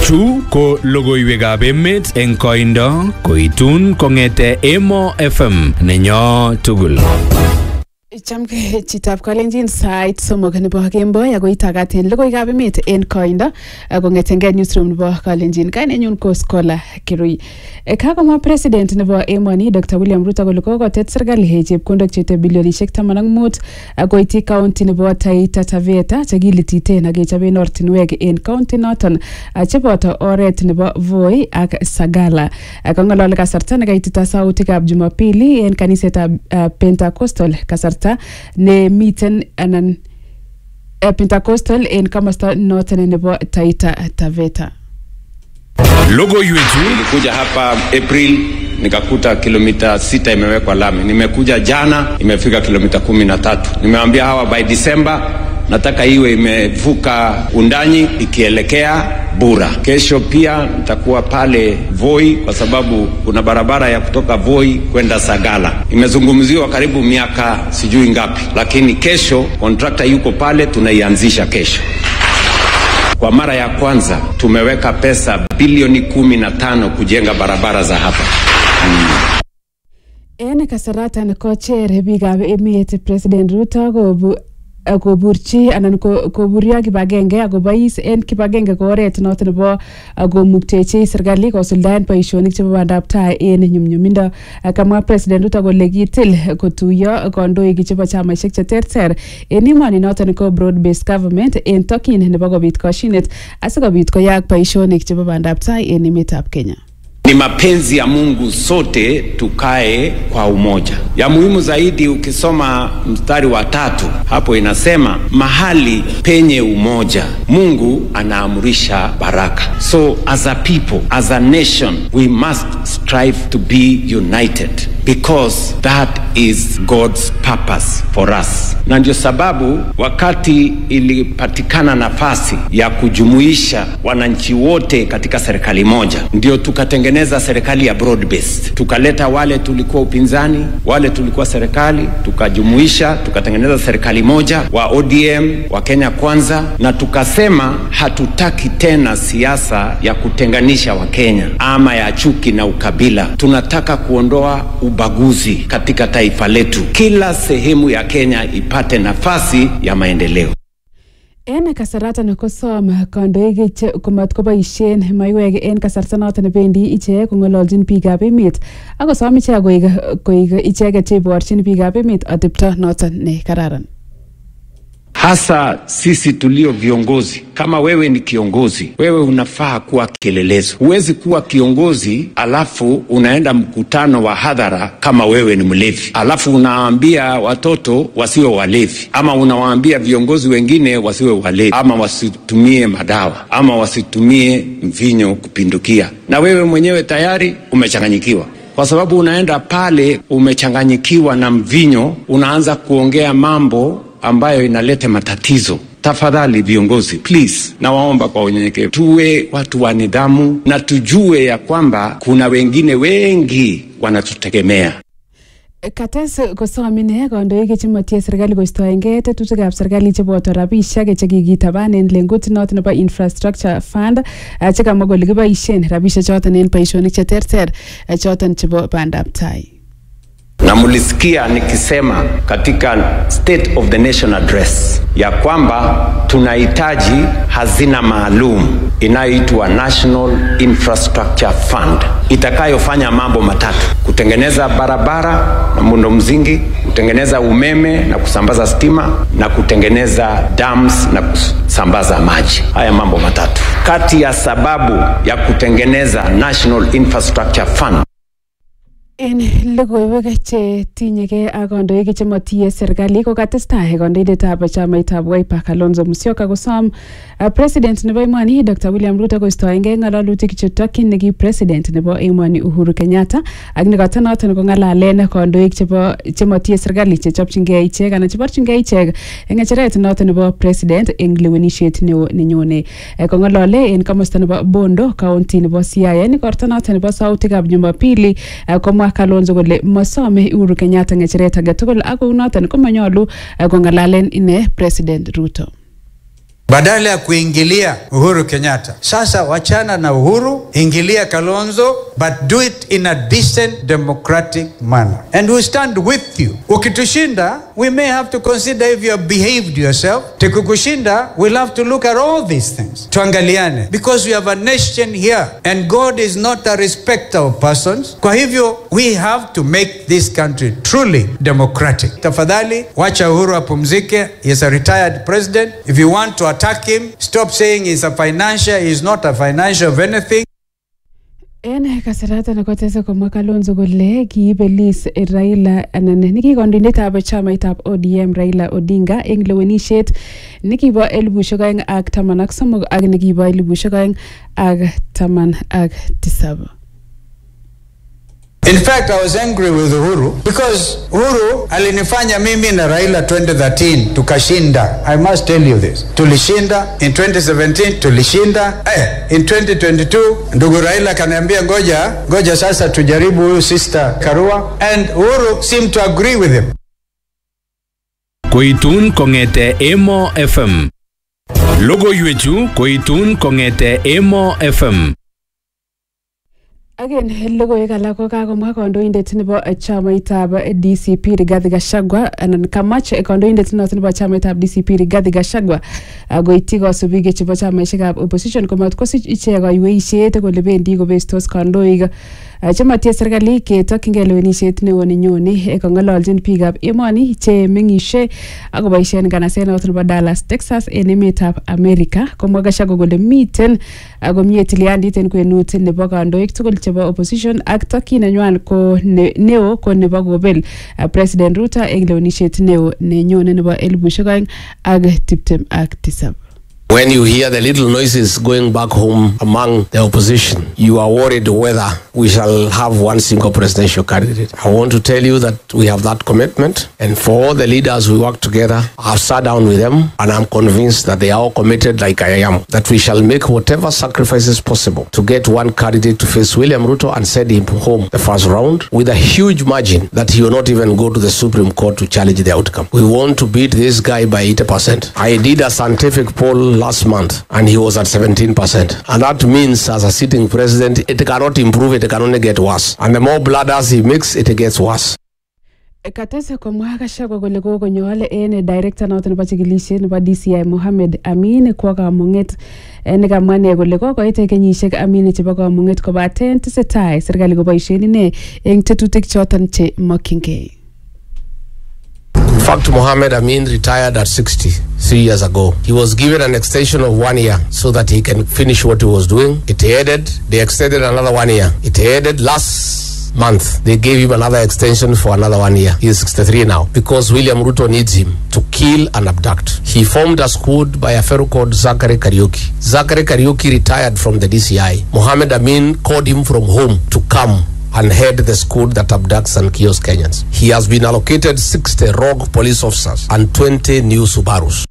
Chu ko logoiwekab emet eng koindo koitun kong'ete Emo FM nenyo tugul. Chamke chitab kalenjin sait somok nebo kemboi ako itakatin logoiwekab emet en koindo kong'etengei newsroom nebo kalenjin kainenyun ko Scholar Kirui kakomwa president nebo emoni Dr William Ruto kole kokotet serikali chepkondok chete bilionishek taman ak mut koityi county nebo Taita Taveta chekilititen ak kechoben ortinwek en county noton cheboto oret nebo Voi ak Sagala kang'ololi kasarta nekaitita sautikab Jumapili en kanisetab Pentecostal kasarta nemiten anan Pentecostal en komosta noton nebo Taita Taveta. Logoiwechu Nilikuja hapa April nikakuta kilomita sita imewekwa lami. Nimekuja jana imefika kilomita kumi na tatu. Nimewaambia hawa by December nataka iwe imevuka Undanyi ikielekea Bura. Kesho pia nitakuwa pale Voi kwa sababu kuna barabara ya kutoka Voi kwenda Sagala. Imezungumziwa karibu miaka sijui ngapi, lakini kesho kontrakta yuko pale, tunaianzisha kesho. Kwa mara ya kwanza tumeweka pesa bilioni kumi na tano kujenga barabara za hapa. En kasaratan kocher biikab emet President Ruto kobu koburchi anan koburyo kibagenge akobois en kibagenge ko oret noton nebo komuktechi serikali kosuldaen boisionik chebo bandab tai en nyumnyumindo kamwa president Ruto kole kitil kotuyo kandoik chebo chamaisiek cheterter en emoni noton ko broad based government en tokin nebo kobit koshinet asikobit koyaak boisionik chebo bandab tai en emetab Kenya. Ni mapenzi ya Mungu sote tukae kwa umoja. Ya muhimu zaidi, ukisoma mstari wa tatu hapo inasema mahali penye umoja Mungu anaamurisha baraka. So as a people, as a nation, we must strive to be united because that is God's purpose for us. Na ndio sababu wakati ilipatikana nafasi ya kujumuisha wananchi wote katika serikali moja, ndio tukatengeneza serikali ya broad based. Tukaleta wale tulikuwa upinzani, wale tulikuwa serikali, tukajumuisha, tukatengeneza serikali moja wa ODM, wa Kenya Kwanza, na tukasema hatutaki tena siasa ya kutenganisha Wakenya ama ya chuki na ukabila. Tunataka kuondoa ubaguzi katika taifa letu. Kila sehemu ya Kenya ipate nafasi ya maendeleo. En kasaratan kosom kandoik komat koboisien maiwek en kasarta noton nebendi ichek kong'ololjin biikab emet ak kosom ichek koik icheket cheiborchin biikab emet atepto noton ne kararan. hasa sisi tulio viongozi. Kama wewe ni kiongozi, wewe unafaa kuwa kielelezo. Huwezi kuwa kiongozi alafu unaenda mkutano wa hadhara kama wewe ni mlevi, alafu unawaambia watoto wasiwe walevi, ama unawaambia viongozi wengine wasiwe walevi, ama wasitumie madawa, ama wasitumie mvinyo kupindukia, na wewe mwenyewe tayari umechanganyikiwa kwa sababu unaenda pale umechanganyikiwa na mvinyo, unaanza kuongea mambo ambayo inaleta matatizo. Tafadhali viongozi, please, nawaomba kwa unyenyekevu, tuwe watu wa nidhamu na tujue ya kwamba kuna wengine wengi wanatutegemea. Kates kosom ine kandoik chemotie serikali koistoengei tetutikab serikali cheboto rabisiek chekikitaban en lengut noton nebo infrastructure fund chekamwa kole kiboisien rabisiek choton en boisionik cheterter choton chebo bandab tai. na mlisikia nikisema katika State of the Nation address ya kwamba tunahitaji hazina maalum inayoitwa National Infrastructure Fund itakayofanya mambo matatu: kutengeneza barabara na muundo msingi, kutengeneza umeme na kusambaza stima, na kutengeneza dams na kusambaza maji. Haya mambo matatu. Kati ya sababu ya kutengeneza National Infrastructure Fund En logoiwek che tinyegei ak kandoik chemotiye serikali ko katestai kandoindetab chamaitab Wiper Kalonzo Musyoka kosom uh, president nebo emoni Dr William Ruto koistoengei ng'alalutik chetokyin neki president nebo emoni Uhuru Kenyatta ak nekoto noton kong'alalen kandoik chebo chemotiye serikali chechopchingei ichek anan cheborchingei ichek eng ng'echeret noton nebo president eng lewenisiet neo nenyone Eh, kong'alale en komosta nebo Bondo county nebo Siaya en igorto noton nebo sautikab Jumapili eh, komwa Kalonzo kole masome Uhuru Kenyatta ng'echeret age tugul ak kou noton komanyolu eh, kong'alalen ine president Ruto badala ya kuingilia Uhuru Kenyatta. Sasa wachana na Uhuru, ingilia Kalonzo, but do it in a decent democratic manner and we stand with you. Ukitushinda, we may have to consider if you have behaved yourself. Tukikushinda, we'll have to look at all these things. Tuangaliane because we have a nation here and God is not a respecter of persons. Kwa hivyo, we have to make this country truly democratic. Tafadhali, wacha Uhuru apumzike. He is a retired president. If you want to attack him, stop saying he's a financier. He's not a financier of anything. En kasarata kotese komwa Kalonzo kole kiibelis Raila anan niki kandoindetab chamaitab ODM Raila Odinga eng lewenisiet nekibo elibushek oeng ak taman ak somok ak nekibo elibushek oeng ak taman ak tisab. In fact, I was angry with Uhuru because Uhuru alinifanya mimi na Raila 2013 tukashinda. I must tell you this. Tulishinda in 2017 tulishinda. Eh, in 2022 ndugu Raila kaniambia ngoja, ngoja sasa tujaribu huyu sister Karua and Uhuru seemed to agree with him. Koitun kong'ete Emo FM. Logoiwechu koitun kong'ete Emo FM. Ak en logoiwek alak ko kakomwa kandoindet nebo chamaitab DCP Rigathi Gachagua anan kamach kandoindet noton nebo chamaitab DCP Rigathi Gachagua koityi kasubik chebo chamaisiekab opposition komat kosich ichek kaiweisiet kole bendi kobestos kandoik chematie serikali ketokyingei lewenisiet neo nenyone kong'ololjin biikab emoni che meng'isie akoboisien nganaset noton nebo Dallas Texas en emetab America komwa Gachagua kole miten komie tilyandit en kwenut nebo kandoik tugul chebo opposition ak tokyin nenywan ko neo ko nebo kobel President Ruto eng lewenisiet neo nenyone nebo elibushek oeng ak tiptem ak tisab. When you hear the little noises going back home among the opposition, you are worried whether we shall have one single presidential candidate. I want to tell you that we have that commitment, and for all the leaders we work together, I've sat down with them, and I'm convinced that they are all committed, like I am, that we shall make whatever sacrifices possible to get one candidate to face William Ruto and send him home the first round with a huge margin that he will not even go to the Supreme Court to challenge the outcome. We want to beat this guy by 80%. I did a scientific poll last month and he was at 17%. And that means as a sitting president, it cannot improve, it can only get worse. And the more bladders he makes, it gets worse. katese komwa Gachagua kole kokonyol en director noton nebo chikilisiet nebo DCI Mohamed Amin kwo kamung'et nekamwa ine kole kokoit kenyisiek Amin chebo kamung'et kobaten tesetai serikali koboisien ine eng tetutik choton che mokyingei. In fact, Mohammed Amin retired at 60 three years ago. He was given an extension of one year so that he can finish what he was doing. It ended. They extended another one year. It ended last month. They gave him another extension for another one year. He is 63 now because William Ruto needs him to kill and abduct. He formed a squad by a fellow called Zachary Karaoke. Zachary Karaoke retired from the DCI. Mohammed Amin called him from home to come and head the squad that abducts and kills Kenyans. He has been allocated 60 rogue police officers and 20 new Subarus.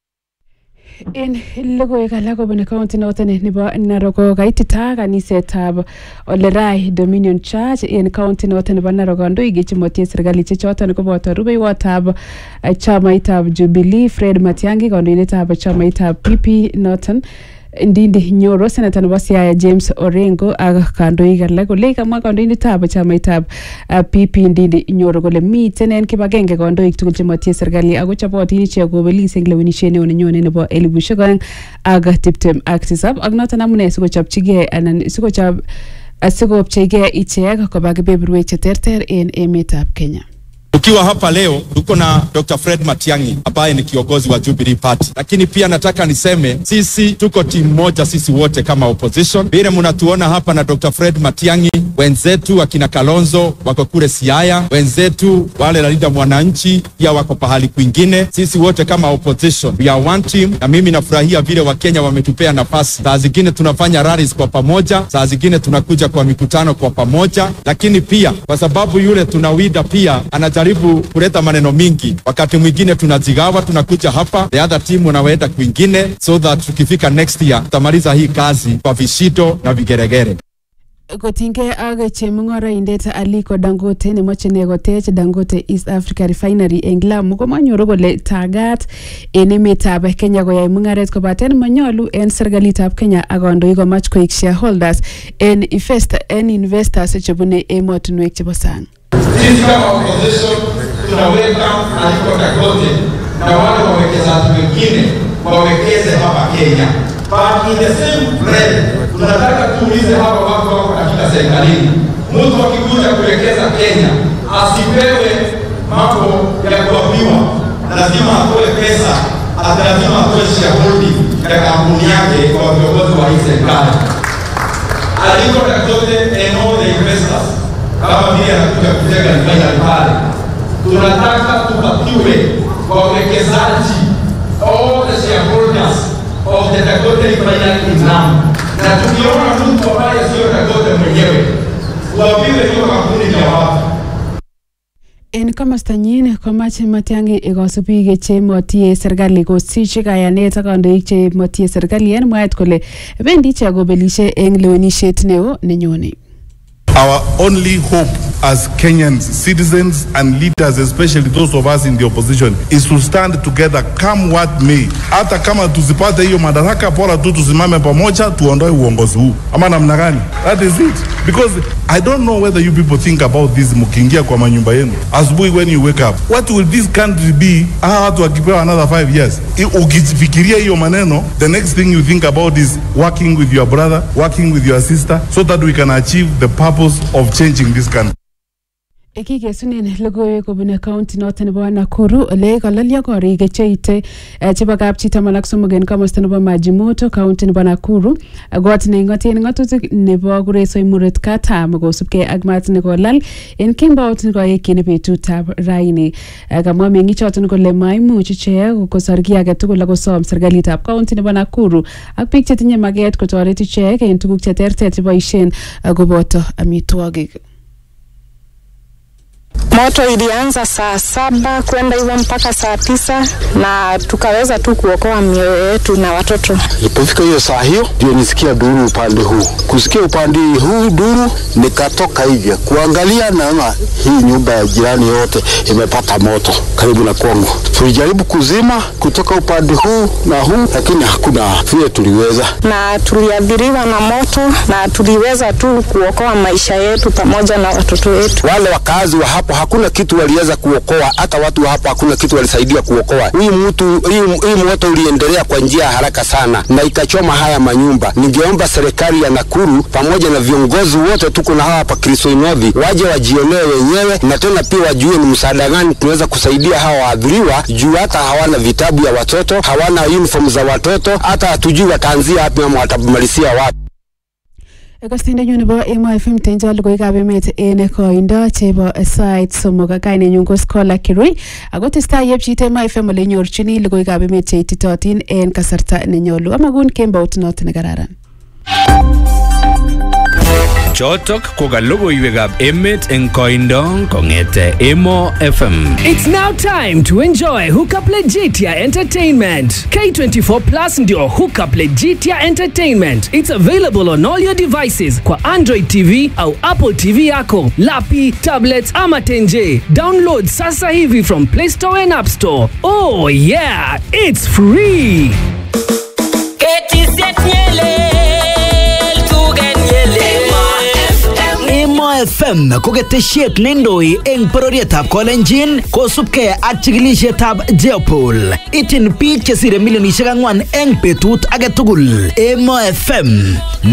En logoiwek alak kobun county noton nebo Narok ko kaitita kanisetab Olerai Dominion Church en county noton nebo Narok kandoik chemotie serikali che choton koboto rubeiwotab chamaitab Jubilee Fred Matiang'i kandoindetab chamaitab PP noton Ndindi Nyoro senata nebo Siaya James Orengo ak kandoik alak kole kamwa kandoindetab chamaitab uh, PP Ndindi Nyoro kole miten en kibagenge kandoik tugul chemotie serikali ako chobotin ichek kobelis eng lewenisiet neo nenyone nebo elibushek oeng ak tiptem ak tisab ak noton amune sikochopchigei anan sikochop asikopcheigei ichek koba kebeberwek cheterter en emetab Kenya. Tukiwa hapa leo tuko na Dr. Fred Matiang'i ambaye ni kiongozi wa Jubilee Party, lakini pia nataka niseme sisi tuko timu moja, sisi wote kama opposition. Vile mnatuona hapa na Dr. Fred Matiang'i, wenzetu akina Kalonzo wako kule Siaya, wenzetu wale Linda Mwananchi pia wako pahali kwingine. Sisi wote kama opposition we are one team, na mimi nafurahia vile Wakenya wametupea nafasi. Saa zingine tunafanya rallies kwa pamoja, saa zingine tunakuja kwa mikutano kwa pamoja, lakini pia kwa sababu yule tunawida pia anajaribu kuleta maneno mingi. Wakati mwingine tunajigawa, tunakuja hapa, the other team wanaenda kwingine, so that tukifika next year tutamaliza hii kazi kwa vishindo na vigeregere. kotinygei ak chemung'oroindet Aliko Dangote nemoche ne kotech Dangote East Africa Refinery eng Lamu komanyoru kole tagat en emetab Kenya koyai mung'aret kobaten manyolu en serikalitab Kenya ak kandoik komach koik shareholders en invest- en investors chebune emotinwek chebo sang Sisi kama opposition tunaweka Aliko Dangote na wale wawekezaji wengine wawekeze hapa Kenya. But in the same breath tunataka tuulize hapa watu wako katika serikalini, mtu akikuja kuwekeza Kenya asipewe mambo ya kuambiwa, lazima atoe pesa, ati lazima atoe shareholding ya kampuni yake kwa viongozi wa hii serikali. Aliko Dangote and all the investors kama vile anakuja kujenga refinery pale, tunataka tupatiwe wawekezaji all the shareholders of the Dangote refinery in Lamu, na tukiona mtu ambaye sio Dangote mwenyewe tuambiwe hiyo kampuni ni ya wapi. en komostanyin komache Matiang'i ikosu biik chemotie serikali kosich kayanet ak kandoik chemotie serikali en mwaet kole bendi ichek kobelishe eng lewenisiet neo nenyone Our only hope as Kenyan citizens and leaders, especially those of us in the opposition, is to stand together come what may. Hata kama tusipate hiyo madaraka, bora tu tusimame pamoja, tuondoe uongozi huu, ama namna gani? That is it. Because I don't know whether you people think about this mkiingia kwa manyumba yenu asubuhi when you wake up, what will this country be hawa watu wakipewa another five years? I- Ukifikiria hiyo maneno, the next thing you think about is working with your brother, working with your sister, so that we can achieve the purpose of changing this country. kikesunen logoiwek kobun county noton nebo Nakuru ole kololyo korik cheite eh, chebo kapchi taman ak somok en komosta nebo Majimoto county nebo Nakuru Eh, kot neing'oten ng'atutik nebo kuresoi muret katam kosubkei ak maat nekolal en kembout nekoekyin betutab raini Eh, kamwa meng'ichoton kole maimuch ichek kosor kiy age tugul akosom serikalitab county nebo Nakuru ak biik chetinye maget kotoret ichek en tuguk cheterter cheboisien eh, koboto amitwogik Moto ilianza saa saba kwenda hivyo mpaka saa tisa na tukaweza tu kuokoa mioyo yetu na watoto. Ilipofika hiyo saa hiyo ndio nisikia duru upande huu. Kusikia upande huu duru, nikatoka hivyo kuangalia, naona hii nyumba ya jirani yote imepata moto karibu na kwangu. Tulijaribu kuzima kutoka upande huu na huu, lakini hakuna vile tuliweza. Na tuliathiriwa na moto na tuliweza tu kuokoa maisha yetu pamoja na watoto wetu. Wale wakazi wa hapo hakuna kitu waliweza kuokoa, hata watu wa hapo hakuna kitu walisaidia kuokoa. Hii mtu hii, hii moto uliendelea kwa njia ya haraka sana na ikachoma haya manyumba. Ningeomba serikali ya Nakuru pamoja na viongozi wote tuko na hawa hapa Kristoinovi waje wajionee wenyewe, na tena pia wajue ni msaada gani tunaweza kusaidia hawa waadhiriwa, juu hata hawana vitabu ya watoto, hawana uniform za watoto, hata hatujui wataanzia wapi ama watamalizia wapi. Kastendenyu nebo Emo FM tenjo logoiwekab emet en koindo chebo sait somok kainenyu ko Scholar Kirui ako testai yepchit Emo FM ole nyorchini logoiwekab emet cheititotin en kasarta nenyolu amakun kembout noto nekararan Chotok ko ka logoiwekab emet eng koindo kong'ete Emo FM. It's now time to enjoy Hookup Legitia Entertainment. K24 Plus ndio Hookup Legitia Entertainment. It's available on all your devices kwa Android TV au Apple TV yako, lapi, tablets ama tenje. Download sasa hivi from Play Store and App Store. Oh yeah, it's free. Emo FM ko ketesiet neindoi eng bororietab Kolenjin kosubkei ak chikilisietab Jeopol. Ityin biik chesire milionisiek ang'wan eng betut age tugul. Emo FM